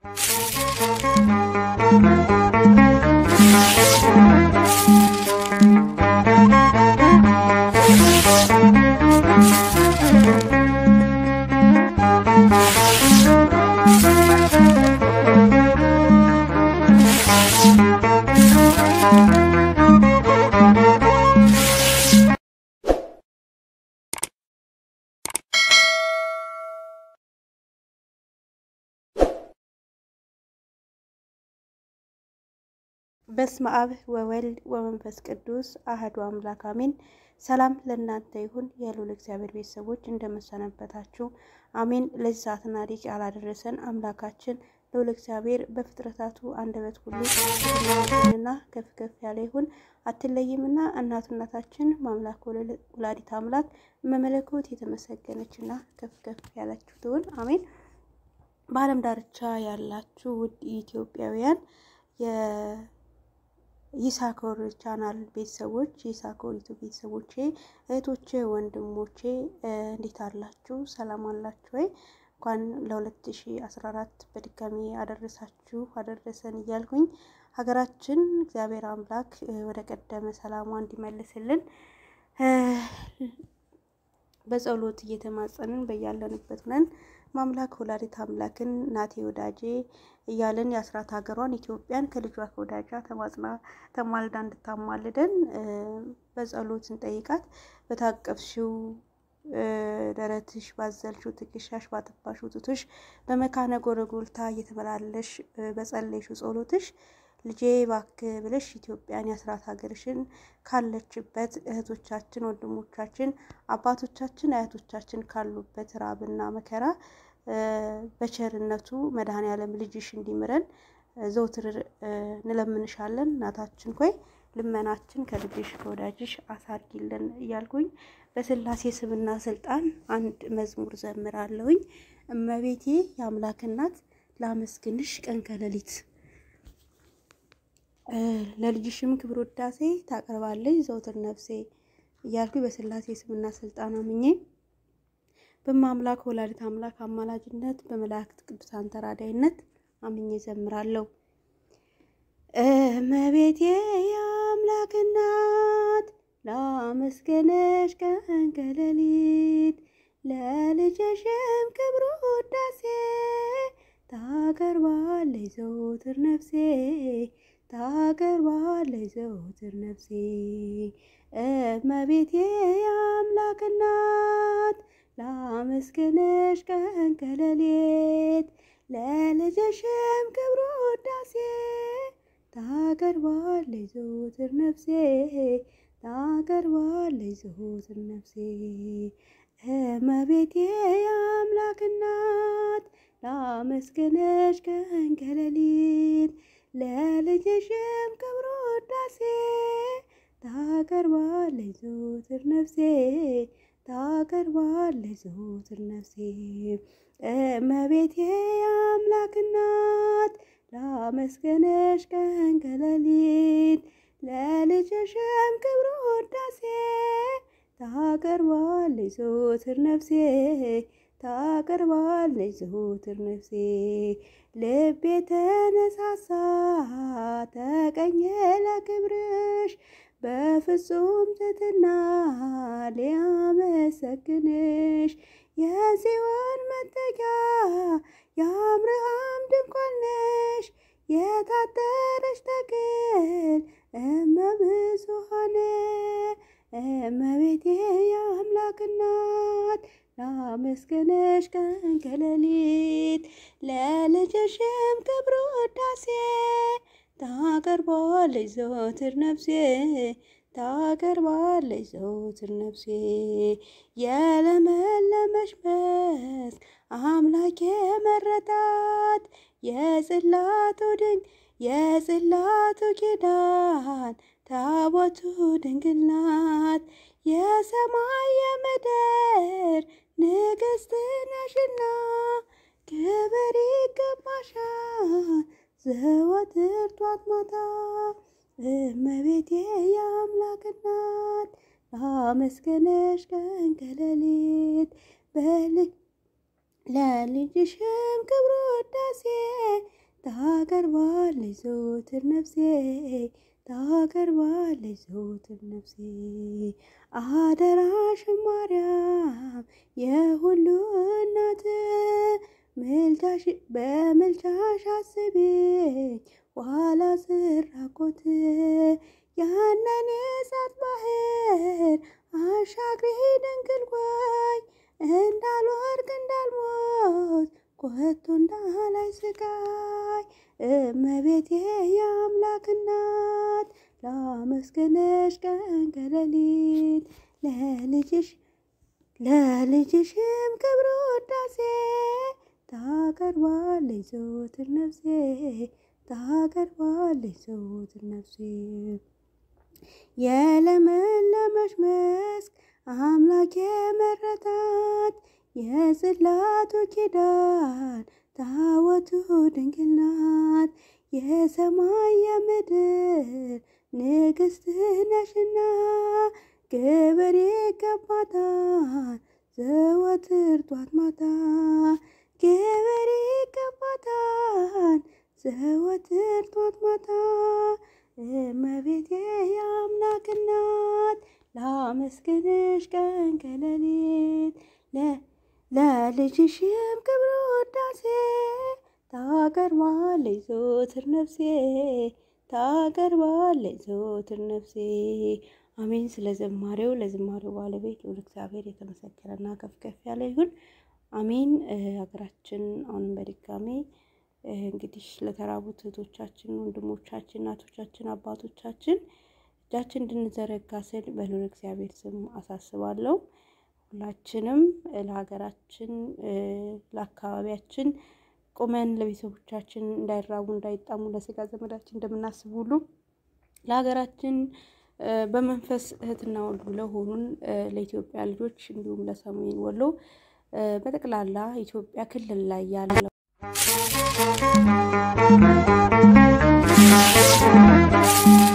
በስመ አብ ወወልድ ወመንፈስ ቅዱስ አህዱ አምላክ አሜን። ሰላም ለእናንተ ይሁን የልዑል እግዚአብሔር ቤተሰቦች እንደመሰነበታችሁ አሜን። ለዚህ ሰዓትና ደቂቃ ያላደረሰን አምላካችን ልዑል እግዚአብሔር በፍጥረታቱ አንደበት ሁሉ እና ከፍ ከፍ ያለ ይሁን አትለይምና እናቱ እናታችን ማምላክ ወላዲት አምላክ መመለኮት የተመሰገነችና ከፍ ከፍ ያላችሁ ትሁን አሜን። በዓለም ዳርቻ ያላችሁ ውድ ኢትዮጵያውያን ይሳኮር ቻናል ቤተሰቦች የይሳኮር ዩቱብ ቤተሰቦቼ እህቶቼ፣ ወንድሞቼ እንዴት አላችሁ? ሰላም አላችሁ ወይ? እንኳን ለ2014 በድጋሚ አደረሳችሁ አደረሰን እያልኩኝ ሀገራችን እግዚአብሔር አምላክ ወደ ቀደመ ሰላሟ እንዲመልስልን በጸሎት እየተማጸንን በያለንበት ነን ማምላክ ወላዲት አምላክን እናቴ ወዳጄ እያለን የአስራት ሀገሯን ኢትዮጵያን ከልጇ ከወዳጃ ተማጽና ተማልዳ እንድታማልደን በጸሎት እንጠይቃት። በታቀፍሽው ደረትሽ ባዘልሽው ትከሻሽ ባጠባሽው ጡትሽ በመካነ ጎረጎልታ እየተመላለሽ በጸለይሽው ጸሎትሽ ልጄ እባክህ ብለሽ ኢትዮጵያን የአስራት ሀገርሽን ካለችበት እህቶቻችን፣ ወንድሞቻችን፣ አባቶቻችን፣ አያቶቻችን ካሉበት ራብና መከራ በቸርነቱ መድኃኔዓለም ልጅሽ እንዲምረን ዘውትር እንለምንሻለን። እናታችን ሆይ ልመናችን ከልጅሽ ከወዳጅሽ አሳርጊልን እያልኩኝ በስላሴ ስምና ስልጣን አንድ መዝሙር ዘምራለሁኝ። እመቤቴ የአምላክ እናት ላመስግንሽ ቀን ከሌሊት ለልጅሽም ክብር ውዳሴ ታቀርባለች ዘውትር ነፍሴ እያልኩኝ በስላሴ ስምና ስልጣን አምኜ በማምላክ ወላዲት አምላክ አማላጅነት በመላእክት ቅዱሳን ተራዳይነት አምኜ ዘምራለሁ። እመቤቴ የአምላክ እናት ላመስገነሽ ቀን ከሌሊት ለልጅሽም ክብር ውዳሴ ታቀርባለች ዘውትር ነፍሴ ታቀርባለች ዘውትር ነፍሴ እመቤቴ የአምላክ እናት ላመስግንሽ ቀን ከሌሊት ለልጅሽም ክብር ውዳሴ ታቀርባለች ዘውትር ነፍሴ ታቀርባለች ዘውትር ነፍሴ እመቤቴ የአምላክ እናት ላመስግንሽ ቀን ከሌሊት ለልጅሽም ክብር ውዳሴ ታቀርባለች ዘውትር ነፍሴ ታቀርባለች ዘውትር ነፍሴ እመቤቴ የአምላክ እናት ላመስግንሽ ቀን ከሌሊት ለልጅሽም ክብር ውዳሴ ታቀርባለች ዘውትር ነፍሴ ታቀርባለች ዘውትር ነፍሴ ልቤ ተነሳሳ ተቀኘ ለክብርሽ በፍጹም ትሕትና ሊያመሰግንሽ የጽዮን መጠጊያ የአብርሃም ድንኳን ነሽ የታጠረች ተክል እመብዙኃን እመቤቴ የአምላክ እናት ላመስግንሽ ቀን ከሌሊት ለልጅሽም ክብር ውዳሴ ታቀርባለች ዘወትር ነፍሴ ታቀርባለች ዘወትር ነፍሴ የለመለመች መስክ አምላክ የመረጣት የጽላቱ ድንቅ የጽላቱ ኪዳን ታቦቱ ድንግል ናት የሰማይ የምድር ንግሥት ነሽና ክብር ይገባሻል ዘወትር ጧት ማታ እመቤቴ የአምላክ እናት ላመስግንሽ ቀን ከሌሊት ለልጅሽም ክብር ውዳሴ ታቀርባለች ዘወትር ነፍሴ ታቀርባለች ዘወትር ነፍሴ አደራሽን ማርያም የሁሉ እናት ምልጃሽ በምልጃሽ አስቤኝ ኋላ ስራቆት ያንን የእሳት ባህር አሻግሬ ድንግል ሆይ እንዳልወድቅ እንዳልሞት ኮቶ እንዳላይ ስቃይ እመቤቴ የአምላክ እናት ላመስግንሽ ቀን ከሌሊት ለልጅሽ ለልጅሽም ክብር ውዳሴ ታቀርባለች ዘወትር ነፍሴ ታቀርባለች ዘወትር ነፍሴ የለመለመች መስክ አምላክ የመረታት የጽላቱ ኪዳን ታወቱ ድንግል ናት። የሰማይ የምድር ንግሥት ነሽና ክብር ይገባታል ዘወትር ጧት ማታ ክብር ይገባታል ዘወትር ጧት ማታ እመቤቴ የአምላክ እናት ላመስግንሽ ቀን ከሌሊት ለልጅሽም ክብር ውዳሴ ታቀርባለች ዘወትር ነፍሴ ታቀርባለች ዘወትር ነፍሴ። አሜን። ስለ ዘማሬው ለዝማሬው ባለቤት ልዑል እግዚአብሔር የተመሰገነና ከፍ ከፍ ያለ ይሁን። አሜን። ሀገራችን አሁንም በድጋሜ እንግዲህ ለተራቡት እህቶቻችን፣ ወንድሞቻችን፣ እናቶቻችን፣ አባቶቻችን እጃችን እንድንዘረጋ ስል በልዑል እግዚአብሔር ስም አሳስባለሁ። ሁላችንም ለሀገራችን ለአካባቢያችን ቁመን ለቤተሰቦቻችን እንዳይራቡ እንዳይጣሙ ለስጋ ዘመዳችን እንደምናስብ ሁሉ ለሀገራችን በመንፈስ እህትና ወንድም ለሆኑን ለኢትዮጵያ ልጆች እንዲሁም ለሰሜን ወሎ በጠቅላላ ኢትዮጵያ ክልል ላይ ያለው Thank you.